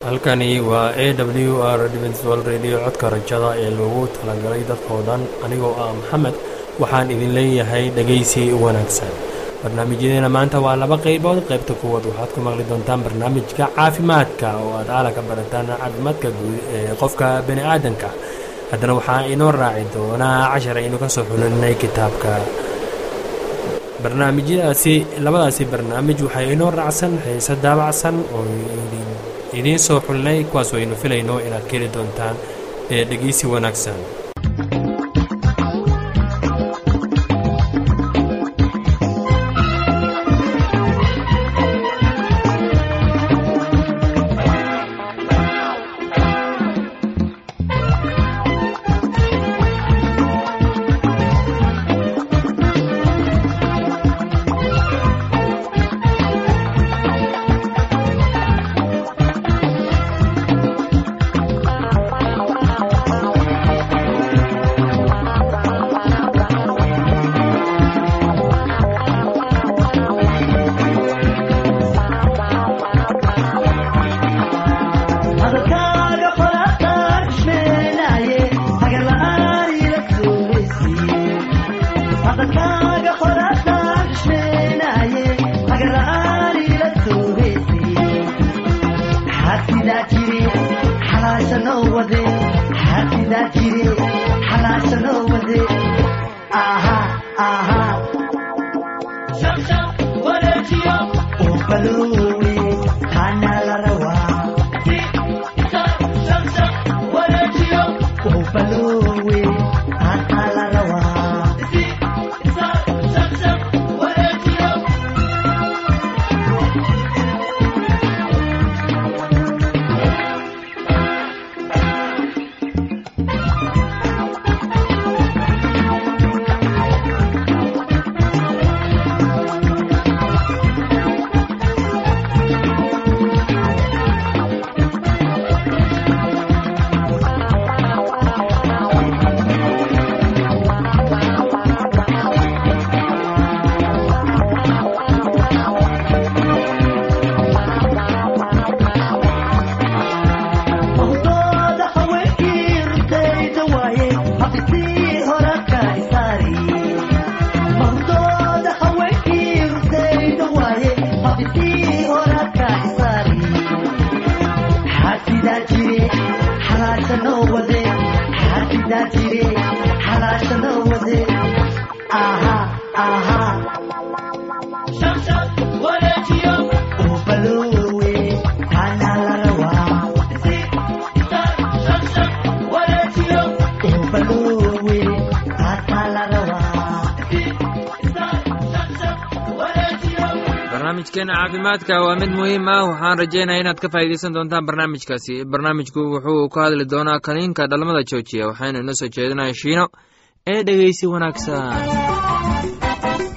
halkani waa a w r dl radio codka rajada ee loogu talagalay dadkoo dhan anigoo ah maxamed waxaan idin leeyahay dhegaysi wanaagsan barnaamijyadeena maanta waa laba qaybood qaybta kuwaad waxaad ku maqli doontaan barnaamijka caafimaadka oo aad aala ka barataan caafimaadka guud ee qofka bani aadanka haddana waxaa inoo raaci doonaa cashar aynu ka soo xulinay kitaabka barnaamijyadaasi labadaasi barnaamij waxay inoo raacsan xiise daabacsan oo idiin soo xulinay kuwaas aynu filayno inaad ka heli doontaan ee dhegeysi wanaagsan barnaamijkeena caafimaadka waa mid muhiim ah waxaan rajeynaya inaad ka faa'iidaysan doontaan barnaamijkaasi barnaamijku wuxuu ka hadli doonaa kaniinka dhalmada joojiya waxaynu inoo soo jeedinaya shiino ee dhegeysi wanaagsan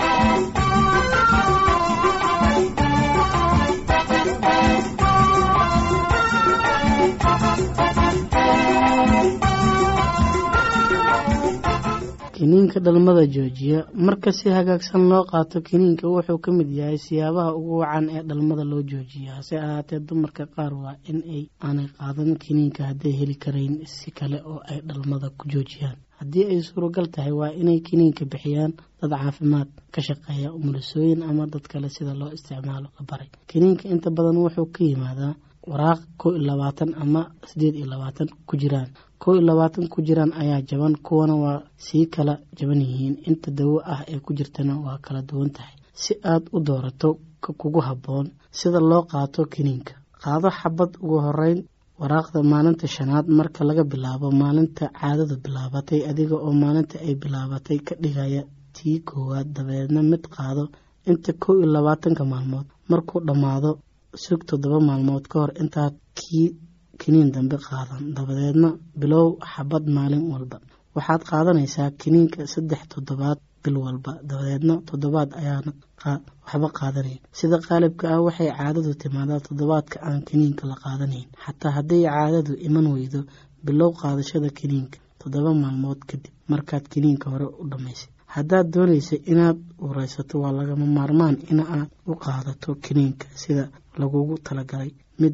kiniinka dhalmada joojiya marka si hagaagsan loo qaato kiniinka wuxuu ka mid yahay siyaabaha ugu wacan ee dhalmada loo joojiya hase ahaatee dumarka qaar waa in ay aanay qaadan kiniinka hadday heli karayn si kale oo ay dhalmada ku joojiyaan haddii ay suuragal tahay waa inay kiniinka bixiyaan dad caafimaad ka shaqeeya umulisooyin ama dad kale sida loo isticmaalo la baray kiniinka inta badan wuxuu ka yimaadaa waraaq kow iyo labaatan ama siddeed iyo labaatan ku jiraan kow iyo labaatan ku jiraan ayaa jaban kuwana waa sii kala jaban yihiin inta dawo ah ee ku jirtana waa kala duwan tahay si aad u doorato ka kugu habboon sida loo qaato kiniinka qaado xabad ugu horeyn waraaqda maalinta shanaad marka laga bilaabo maalinta caadadu bilaabatay adiga oo maalinta ay bilaabatay ka dhigaya tii koowaad dabeedna mid qaado inta kow iyo labaatanka maalmood markuu dhammaado sug toddoba maalmood ka hor intaad kii kiniin dambe qaadan dabadeedna bilow xabad maalin walba waxaad qaadanaysaa kiniinka saddex toddobaad bil walba dabadeedna toddobaad ayaana waxba qaadanayn sida qaalibka ah waxay caadadu timaadaa toddobaadka aan kiniinka la qaadanayn xataa hadday caadadu iman weydo bilow qaadashada kiniinka toddoba maalmood kadib markaad kiniinka hore u dhammaysay haddaad doonaysa inaad ureysato waa lagama maarmaan in aad u qaadato kiniinka sida lagugu talagalay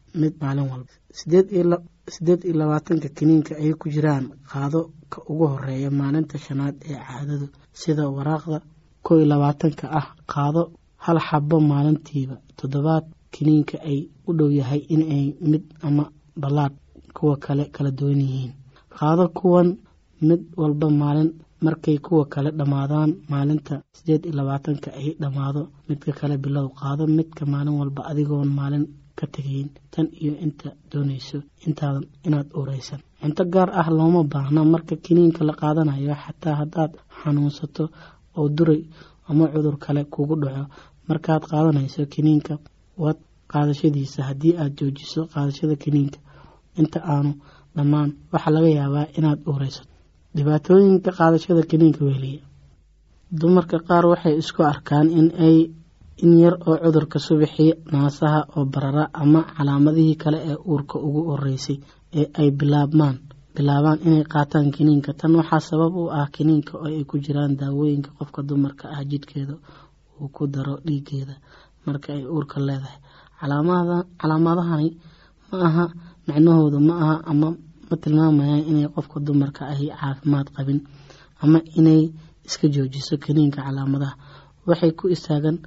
mid maalin walba sideed iyo labaatanka kiniinka ay ku jiraan qaado ka ugu horeeya maalinta shanaad ee caadadu sida waraaqda kow iyo labaatanka ah qaado hal xabo maalintiiba toddobaad kiniinka ay u dhow yahay inay mid ama ballaadh kuwa kale kala duwan yihiin qaado kuwan mid walba maalin markay kuwa kale dhammaadaan maalinta sideed iyo labaatanka ay dhammaado midka kale bilow qaado midka maalin walba adigoon maalin ka tegayn tan iyo inta doonayso intaadan inaad uureysan cunto gaar ah looma baahna marka kiniinka la qaadanayo xataa haddaad xanuunsato oo duray ama cudur kale kugu dhaco markaad qaadanayso kiniinka waad qaadashadiisa haddii aad joojiso qaadashada kiniinka inta aanu dhammaan waxaa laga yaabaa inaad uureysato dhibaatooyinka qaadashada kiniinka weheliya dumarka qaar waxay isku arkaan in ay in yar oo cudurka subaxii naasaha oo barara ama calaamadihii kale ee uurka ugu horeysay ee ay bilaabmaan bilaabaan inay qaataan kiniinka tan waxaa sabab u ah kiniinka oo ay ku jiraan daawooyinka qofka dumarka ah jidhkeeda uu ku daro dhiigeeda marka ay uurka leedahay calaamadahani ma aha macnahooda ma aha ama ma tilmaamayaan inay qofka dumarka ahi caafimaad qabin ama inay iska joojiso kiniinka calaamadaha waxay ku istaagan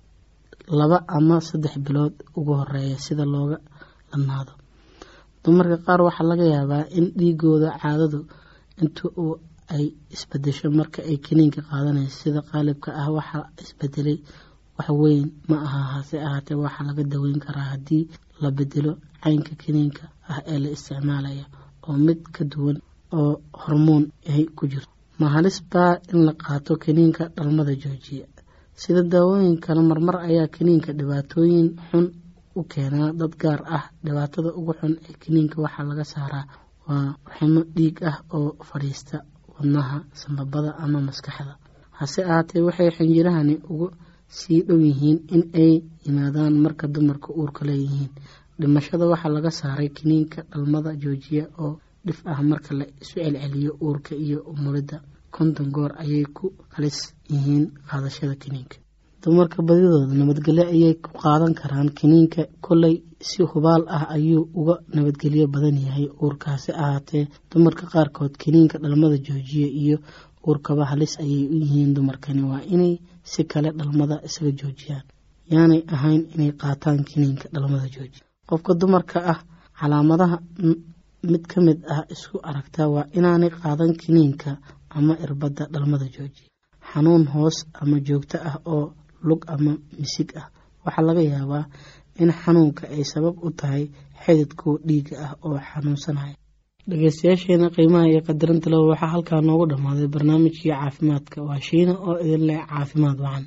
laba ama saddex bilood ugu horeeya sida looga dhammaado dumarka qaar waxaa laga yaabaa in dhiigooda caadadu inta uu ay isbedesho marka ay kiniinka qaadanayso sida qaalibka ah waxaa isbedelay waxweyn ma aha hase ahaatee waxaa laga daweyn karaa haddii la bedelo caynka kiniinka ah ee la isticmaalaya oo mid ka duwan oo hormoon ay ku jirto ma halis baa in la qaato kiniinka dhalmada joojiya sida daawooyin kale marmar ayaa kiniinka dhibaatooyin xun u keenaa dad gaar ah dhibaatada ugu xun ee kiniinka waxaa laga saaraa waa ximo dhiig ah oo fadhiista wadnaha sambabada ama maskaxda hase ahaatee waxay xinjirahani ugu sii dhow yihiin in ay yimaadaan marka dumarka uurka leeyihiin dhimashada waxaa laga saaray kiniinka dhalmada joojiya oo dhif ah marka la isu celceliyo uurka iyo umulidda konton goor ayay ku halis yihiin qaadashada kiniinka dumarka badidooda nabadgelyo ayay ku qaadan karaan kiniinka kolley si hubaal ah ayuu uga nabadgelyo badan yahay uurkaasi ahaatee dumarka qaarkood kiniinka dhalmada joojiya iyo uurkaba halis ayay u yihiin dumarkani waa inay si kale dhalmada isaga joojiyaan yaanay ahayn inay qaataan kiniinka dhalmada joojiya qofka dumarka ah calaamadaha mid ka mid ah isku aragtaa waa inaanay qaadan kiniinka ama irbadda dhalmada joojiya xanuun hoos ama joogto ah oo lug ama misig ah waxaa laga yaabaa in xanuunka ay sabab u tahay xididkuwa dhiiga ah oo xanuunsanaya dhegeystayaasheena qiimaha iyo qadarinta leba waxaa halkaa noogu dhammaaday barnaamijkii caafimaadka waa shiina oo idin leh caafimaad wacan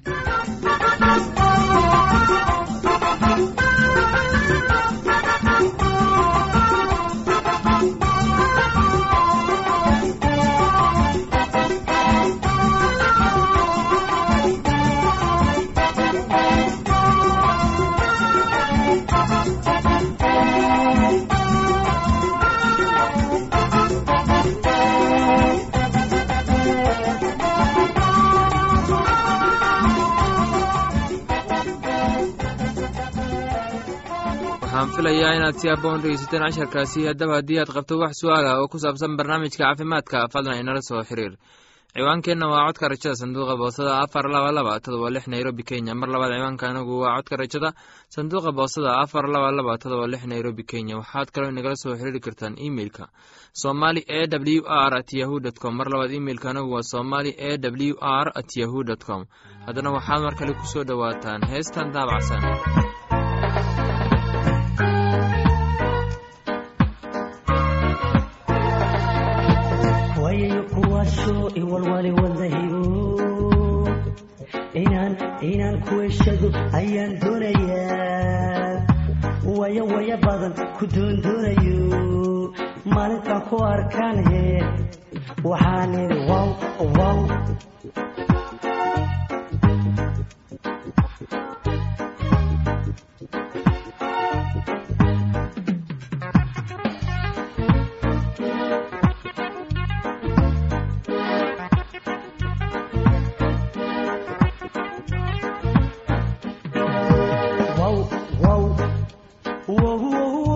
waxaan filayaa inaad si aboon dhegeysateen casharkaasi haddaba haddii aad qabto wax su-aal ah oo ku saabsan barnaamijka caafimaadka fadlan inala soo xiriir ciwaankeenna waa codka rajada sanduuqa boosada afar laba laba todoba lix nairobi kenya mar labaad ciwaanka anagu waa codka rajada sanduuqa boosada afar laba laba todoba lix nairobi kenya waxaad kaloo inagala soo xiriiri kartaan emeilka somali e w r at yahu dt com mar labaad imeilka anagu waa somali e w r at yahu dt com haddana waxaad mar kale ku soo dhowaataan heestan daabacsan wayayo kuwaasoo iwalwali wadahigo inaan inaan kuweshado ayaan doonayaa waya waya badan ku doondoonayo maalintaan ku arkaan he waxaan idhi wow wow wow wow wow wow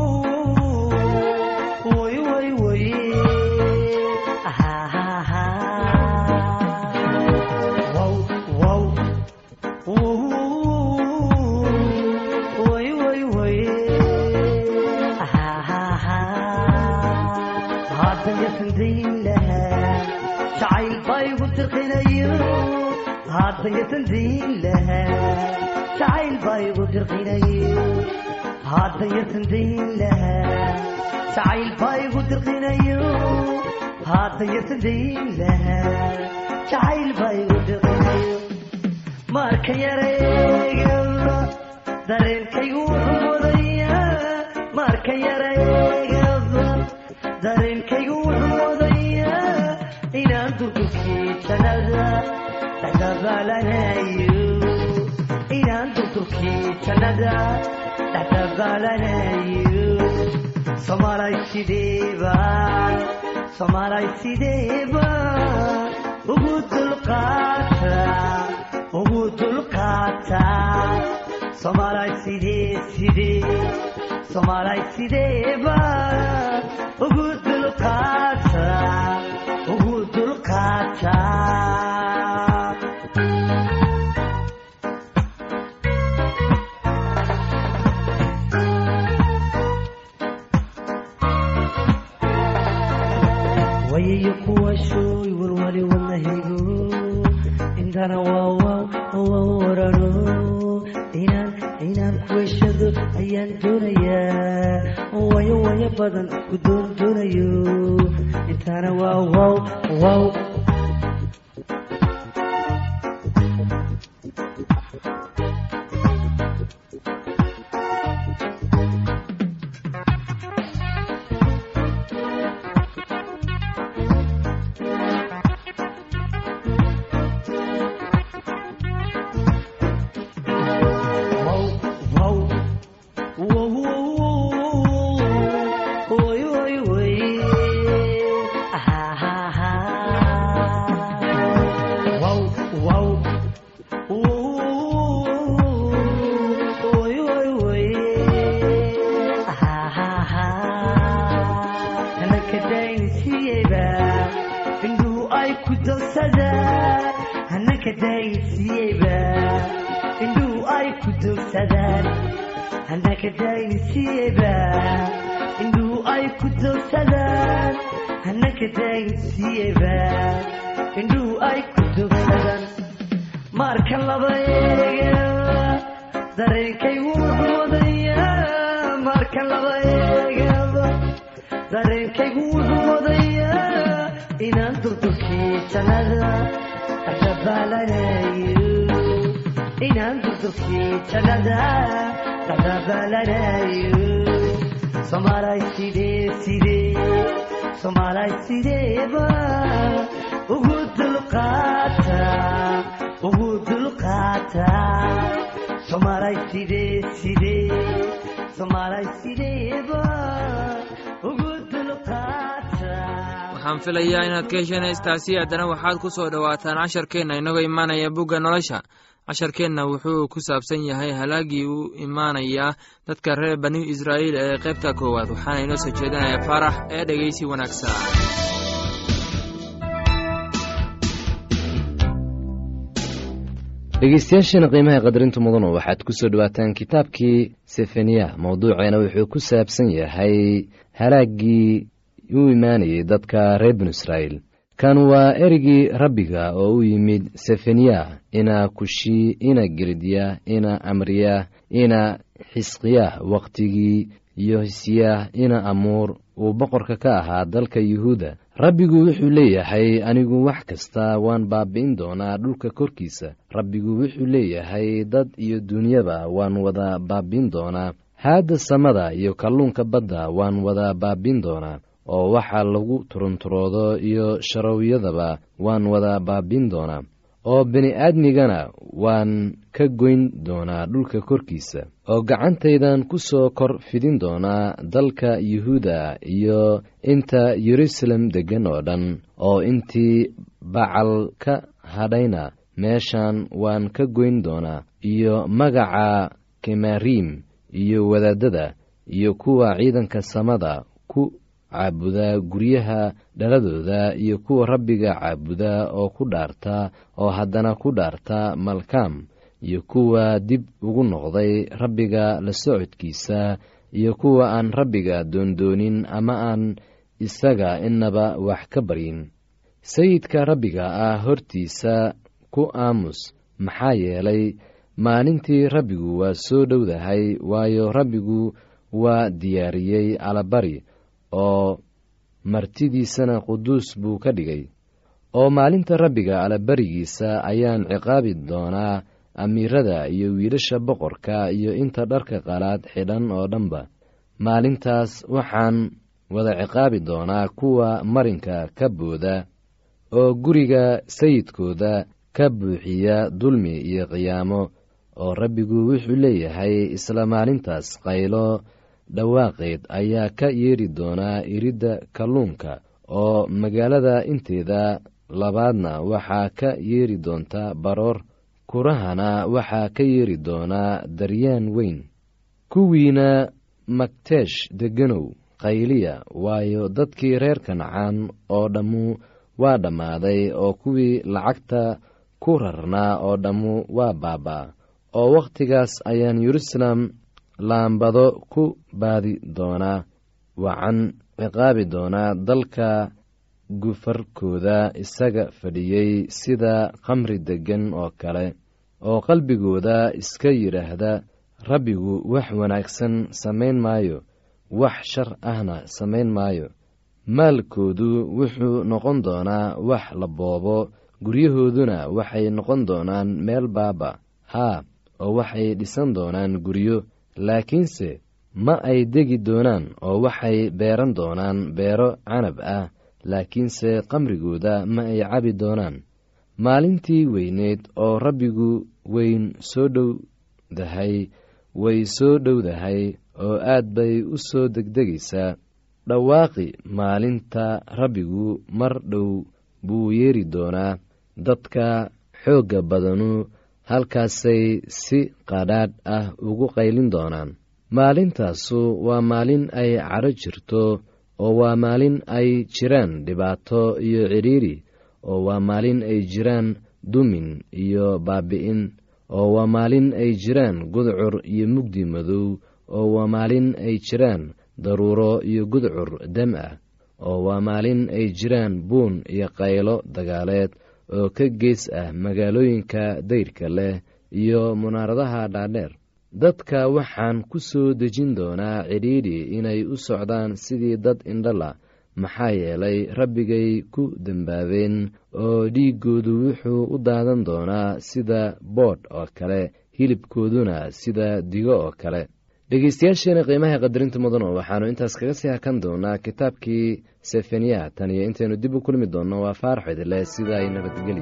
haddayatan dayn lahaa jacayl baa igu dirqinaye haddayatan dayn lahaa jacayl baa igu dirqinayo haddayatan dayn lahaa jacayl baa igu dirqinayo marka yareegaba dareenkaygu wuxuu mudayaa marka yareegaba dareenkaygu wuxuu mudayaa inaan durdurkii jannada dhexdabaalanayo inaan durdurkii jannada dhexdabaalanayo soomaalay sideebaan soomaalay sideebaan ugu dulqaata ugu dulqaata soomaalay sidee sidee soomaalay sideebaan ugu dulqaata ugu dulqaata wayayo kuwa shooy walwali wadnahaygo intana waawaw waaw warano inaan inaan kuweshado ayaan doonayaa wayo wayo badan ku doon doonayo intana waawaw waaw wow wow wow wow oy oy oy ha ha ha wow wow oy oy oy ha ha ha hanaka daynsiiyeyba indhuhu ay ku dogsadaan hanaka daynsiiyeyba indhuhu ay ku dogsadaan hanaka daynsiiyeyba indhuhu ay ku dogsadaan hanaka daynsiiyeyba indhuhu ay ku dogsadaan marka laba eega dareenkaygu wuxuu wadayaa marka laba eegaba dareenkaygu wuxuu wadayaa inaan durdurkii jannada dhexdabaalanayo inaan durdurkii jannada dhexdabaalanayo soomaalay sidee sidee soomaalay sideeba ugu dulqaata ugu dulqaata soomaalay sidee sidee soomaalay sideeba ugu dulqaata waxaan filayaa inaad ka hesheen heestaasi haddana waxaad ku soo dhowaataan casharkeenna inagoo imaanaya bugga nolosha casharkeenna wuxuu ku saabsan yahay halaagii u imaanaya dadka reer bani israa'iil ee qaybta koowaad waxaana inoo soo jeedinaya faarax ee dhegeysi wanaagsan dhegeystayaasheena qiimaha qadarinta mudanu waxaad ku soo dhowaataan kitaabkii sefaniya mowduuceena wuxuu ku saabsan yahay halaaggii u imaanayay dadka reer binu israa'iil kan waa erigii rabbiga oo u yimid sefaniya ina kushi ina geridya ina amriya ina xisqiya wakhtigii yohsiya ina amuur uu boqorka ka ahaa dalka yuhuuda rabbigu wuxuu leeyahay anigu wax kasta waan baabi'in doonaa dhulka korkiisa rabbigu wuxuu leeyahay dad iyo duunyaba waan wada baabi'in doonaa haadda samada iyo kalluunka badda waan wada baabi'in doonaa oo waxa lagu turunturoodo iyo sharowyadaba waan wada baabi'in doonaa oo bini-aadmigana waan ka goyn doonaa dhulka korkiisa oo gacantaydan ku soo kor fidin doonaa dalka yuhuuda iyo inta yeruusaalem deggan oo dhan oo intii bacal ka hadhayna meeshan waan ka goyn doonaa iyo magaca kemariim iyo wadaadada iyo kuwa ciidanka samada ku caabuda guryaha dhaladooda iyo kuwa rabbiga caabuda oo ku dhaarta oo haddana ku dhaarta malkaam iyo kuwa dib ugu noqday rabbiga la socodkiisa iyo kuwa aan rabbiga doondoonin ama aan isaga inaba wax ka baryin sayidka rabbiga ah hortiisa ku aamus maxaa yeelay maalintii rabbigu waa soo dhowdahay waayo rabbigu waa diyaariyey alabari oo martidiisana quduus buu ka dhigay oo maalinta rabbiga alabarigiisa ayaan ciqaabi doonaa amiirada iyo wiilasha boqorka iyo inta dharka qalaad xidhan oo dhanba maalintaas waxaan wada ciqaabi doonaa kuwa marinka ka booda oo guriga sayidkooda ka buuxiya dulmi iyo qiyaamo oo rabbigu wuxuu leeyahay isla maalintaas qaylo dhawaaqeed ayaa ka yeedhi doonaa iridda kalluunka oo magaalada inteeda labaadna waxaa ka yeedhi doonta baroor kurahana waxaa ka yeedhi doonaa daryaan weyn kuwiina magteesh deganow qayliya waayo dadkii reer kancaan oo dhammu waa dhammaaday oo kuwii lacagta ku rarnaa oo dhammu waa baabaa oo wakhtigaas ayaan yeruusaalem laambado ku baadi doonaa wacan ciqaabi doonaa dalka gufarkooda isaga fadhiyey sida khamri deggan oo kale oo qalbigooda iska yidhaahda rabbigu wax wanaagsan samayn maayo wax shar ahna samayn maayo maalkoodu wuxuu noqon doonaa wax la boobo guryahooduna waxay noqon doonaan meel baaba haa oo waxay dhisan doonaan guryo laakiinse ma ay degi doonaan oo waxay beeran doonaan beero canab ah laakiinse qamrigooda ma ay cabi doonaan maalintii weyneed oo rabbigu weyn soo dhowdahay way soo dhowdahay oo aad bay u soo degdegaysaa dhawaaqi maalinta rabbigu mar dhow buu yeeri doonaa dadka xoogga badanu halkaasay si qadhaadh ah ugu qaylin doonaan maalintaasu waa maalin ay cadho jirto oo waa maalin ay jiraan dhibaato iyo cidhiiri oo waa maalin ay jiraan dumin iyo baabi'in oo waa maalin ay jiraan gudcur iyo mugdi madow oo waa maalin ay jiraan daruuro iyo gudcur dam ah oo waa maalin ay jiraan buun iyo qaylo dagaaleed oo ka gees ah magaalooyinka dayrka leh iyo munaaradaha dhaadheer dadka waxaan ku soo dejin doonaa cidhiidhi inay u socdaan sidii dad indhala maxaa yeelay rabbigay ku dembaabeen oo dhiiggoodu wuxuu u daadan doonaa sida boodh oo kale hilibkooduna sida digo oo kale dhegeystayaasheena qiimaha qadarinta mudan oo waxaannu intaas kaga sii hakan doonaa kitaabkii sefaniya tan iyo intaynu dib u kulmi doonno waa faarax idileh sida ay nabadgelyo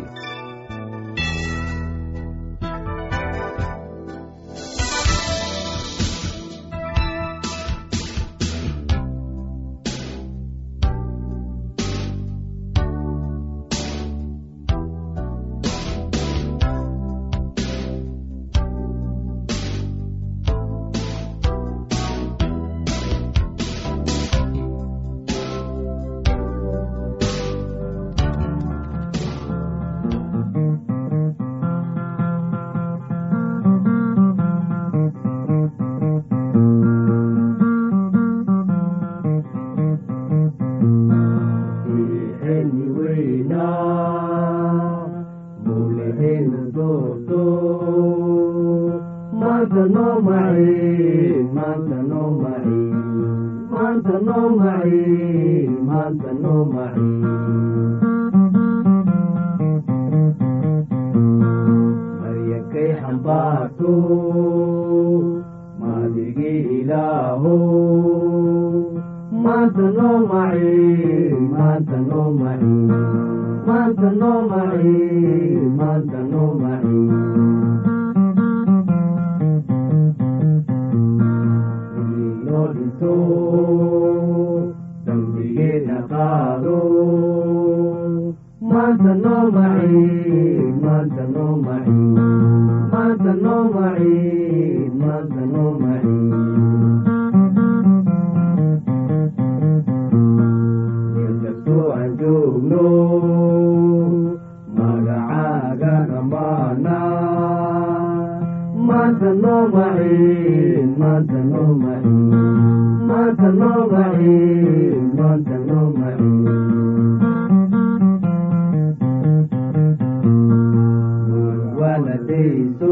One dambayso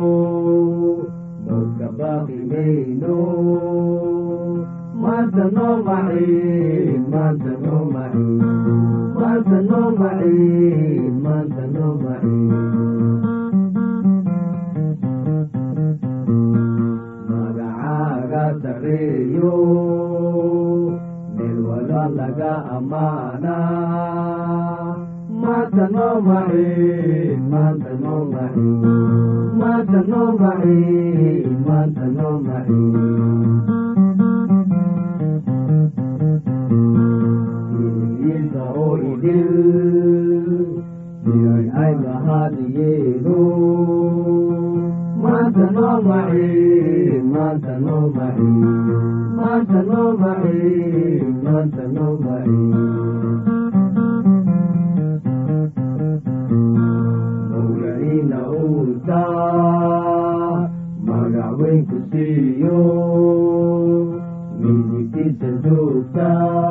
dadka baaqi mayno maanta noo maciin maanta noo maciin maanta noo maciin maanta noo maciin magacaaga sareeyo meel wala laga amaana maanta noo maciin maanta noo maciin maanta noo maciin maanta noo maciin iliisa oo idil miyay ay lahaadiyeeno maanta noo maciin maanta noo maciin maanta noo maciin maanta noo maciin mawlaciina uurta magac weyn ku siiyo midigtiisa joogta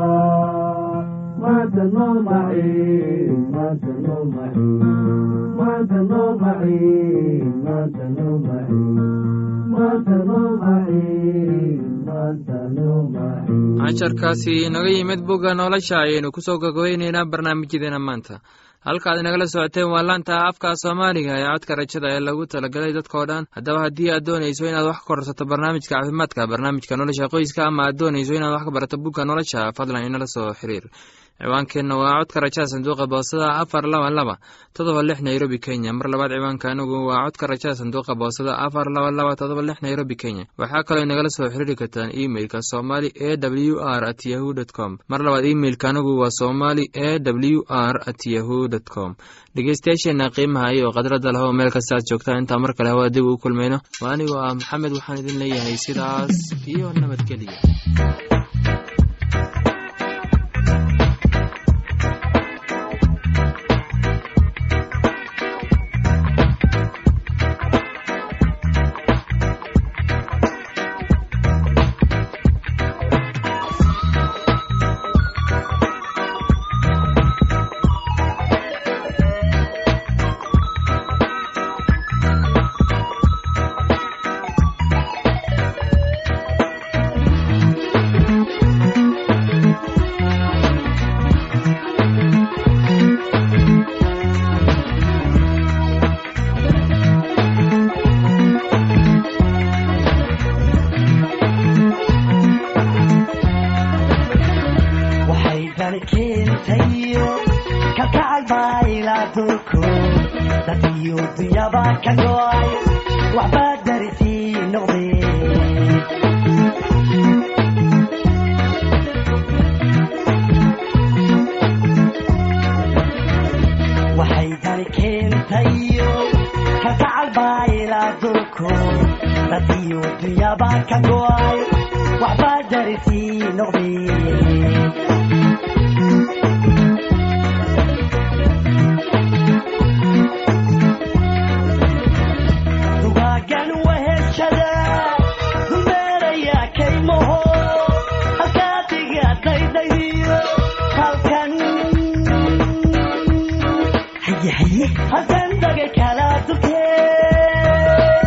maanta noo maciin maanta noo maciin maanta noo maciin maanta noo maciin maanta noo maciin maanta noo maciin casharkaasi inaga yimid bugga nolosha ayaynu kusoo gogoweyneynaa barnaamijyadeena maanta halkaad inagala socoteen waa laanta afka soomaaliga ee codka rajada ee lagu talagalay dadkao dhan haddaba haddii aad doonayso inaad wax ka korsato barnaamijka caafimaadka barnaamijka nolosha qoyska ama aad doonayso inaad wax ka barato bugga nolosha fadlan inala soo xiriir ciwaankeenna waa codka rajada sanduuqa boosada afar laba laba todoba lix nairobi kenya mar labaad ciwaanka anigu waa codka rajada sanduuqa boosada afar laba laba todoba lix nairobi kenya waxaa kaloo inagala soo xiriiri kartaan emeilka somali e w r at yahu dt com mar labaad emeilka anigu waa somali e w r at yahu dt com dhegeystayaasheena qiimaha iyo khadradda leh oo meel kasta aad joogtaan intaa mar kale hawada dib ugu kulmayno waa anigoo ah maxamed waxaan idin leeyahay sidaas iyo nabadgelya waxay dani keentayo kalkacal baa ilaa dulku dad iyo dunyaba ka go'ay waxbaa darisii noqdeen waxay dani keentayo kalkacal baa ilaa dulku dad iyo dunyaba ka go'ay waxbaa darisii noqdeen dugaagan weheshada dumeeraya kaymaho halkaa diga daydaydiyo halkan haye haye halkan dagay kala dukee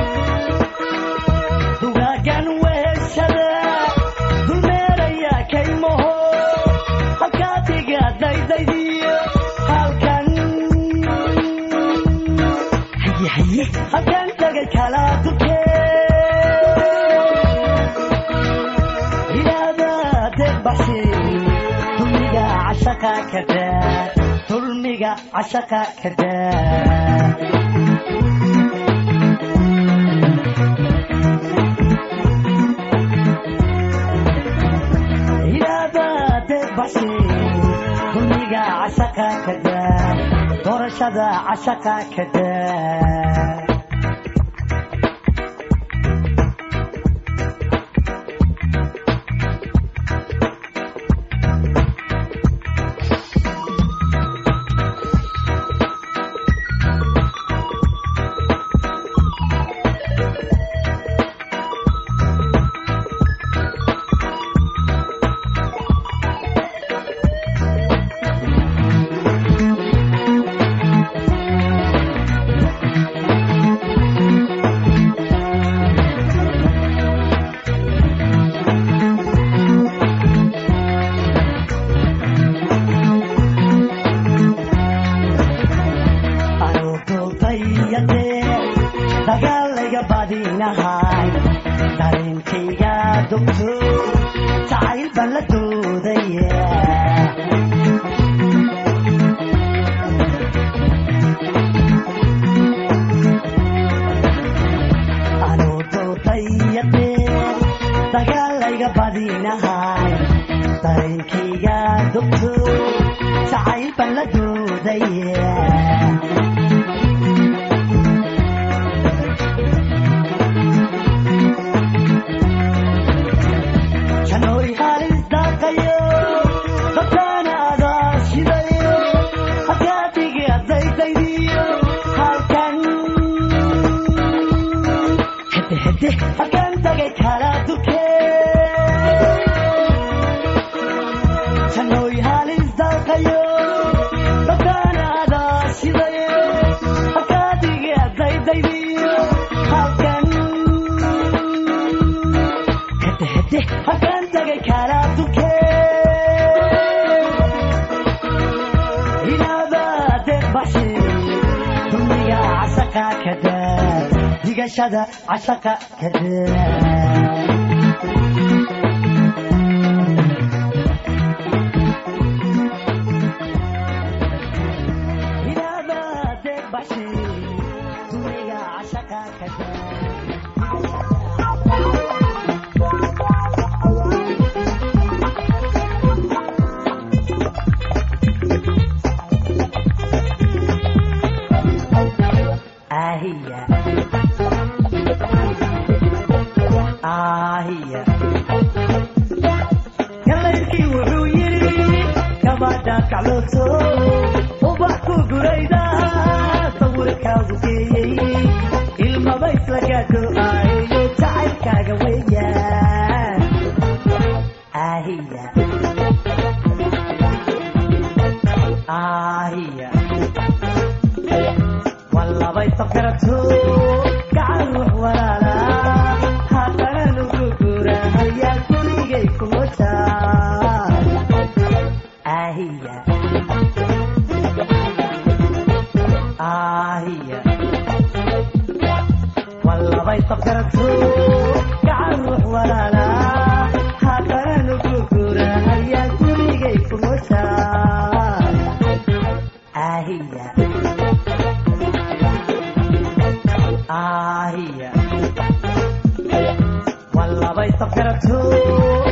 dugaagan weheshada dumeeraya kaymaho halkaa diga daydaydiyo halkan haye haye halkan tagay kala dukee ilaadadeed baxsi dulmiga cashaqa kadaa dulmiga cashaqa kadaa ilaadadeed baxsi dulmiga cashaqa kadaa doorashada cashaqa kadaa badinahay dareenkayga dogto jacayl baan la doodaya anuu doodayadee dagaalayga badinahay dareenkayga dogto jacayl baan la doodaya janooy halis daaqayo dadkaana adaa shidayo hakaadigi adaydaydiyo halkan hede hede halkan tagay kala duke janooy halis daaqayo dadkaana adaa shidayo hakaadigi adaydaydiyo halkan hede hede halkan tagay kala duke inaadadeed bashe duniga casaqa kada digashada casaqa kada inaadadeed bashe duniga casaqa kada ahiya ahiya galaydkii wuxuu yidhi gabadha kaclooto ubax ku gurayda sawirkaagu geeyey ilmaba isla gaadho ayo jacaylkaaga weeyaan ahiya ahiya wallabay safkarato gacan ruux walaala haddana nugu guurahayaa gurigay kuma jaa ahiya ahiya wallabay safkarato gacan ruux walaala haddana nugu guurahayaa gurigay kuma jaa ahiya ahiya wallabay safkarato